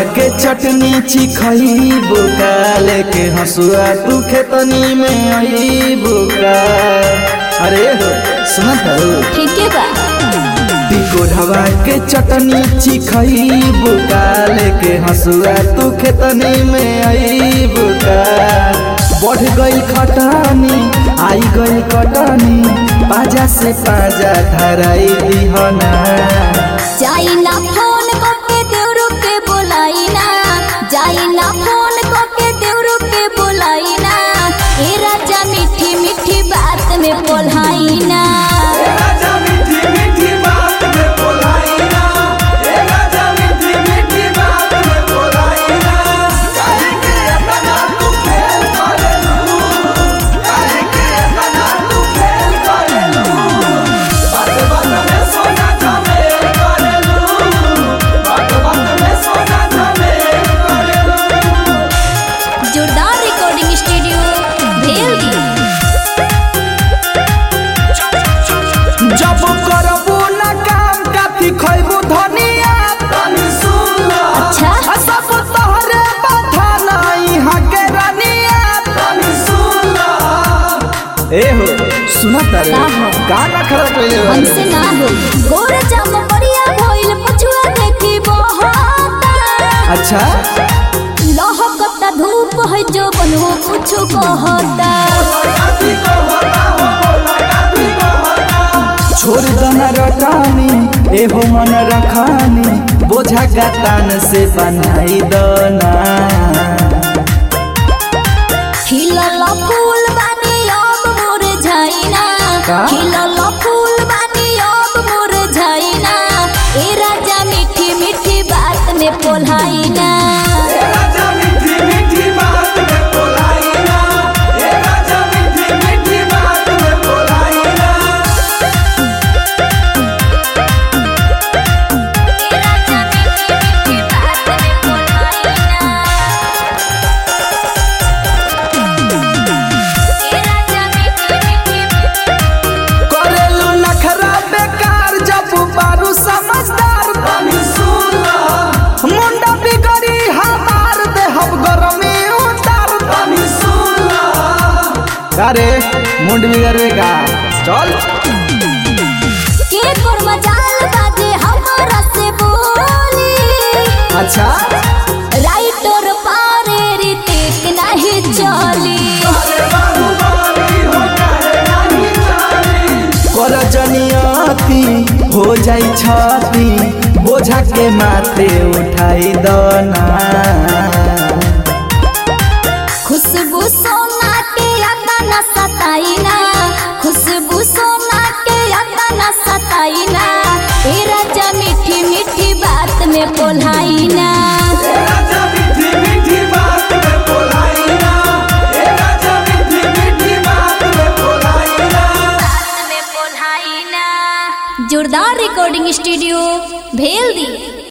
के चटनी चिखईबो का लेके हंसुआ तू खेतनी में अईबो का अरे हो सुनत हो ठीक है बा टिकोढ़वा के चटनी चिखईबो का लेके हंसुआ तू खेतनी में अईबो का बढ़ गई खटानी आई गई कटनी पाजा से पाजा धराई दिहना जाई ना फोन करके देवरू के बोलाई ना जाई ना फोन करके देवरू के बोलाई ना ए राजा मीठी मीठी बात में बोलाई ना जोरदार रिकॉर्डिंग स्टूडियो भेल जब करबू ना काम काथी खैबू धनिया अच्छा आ सब तोहरे बाधा नहीं हके रनिया ए हो सुना तारे का हो? का ना खरा कइले बारे? हमसे ना हो गोर जम बढ़िया भइल पछुआ देखी बहता अच्छा लहकता धूप है जो बनवो कुछ कहता छोड़ दना रटानी ए हो मन रखानी बोझा का तान से बनाई दना खिलल फूल बानी अब मुरझाइना का? खिलल फूल बानी अब मुरझाइना ए राजा मीठी मीठी बात में पोलाइना ए राजा मीठी मीठी बात में पोलाइना ए राजा मीठी मीठी करेलू नखरा बेकार जब बारू समझदार मुंडा बिगड़ी हमार देहब गरमी उतार अरे मुंड बिगड़े का चल के कोर मजाल बाजे हमरा से बोली अच्छा राइटर पारे रितेक नहीं चली कर जनियती हो जाई छती बोझा के माथे उठाई दना खुशबू सोना के अता न सताइना खुशबू सोना के अता न सताइना ए राजा मीठी मीठी बात में बोलाइना बात में बोलाइना जोरदार रिकॉर्डिंग स्टूडियो भेल दी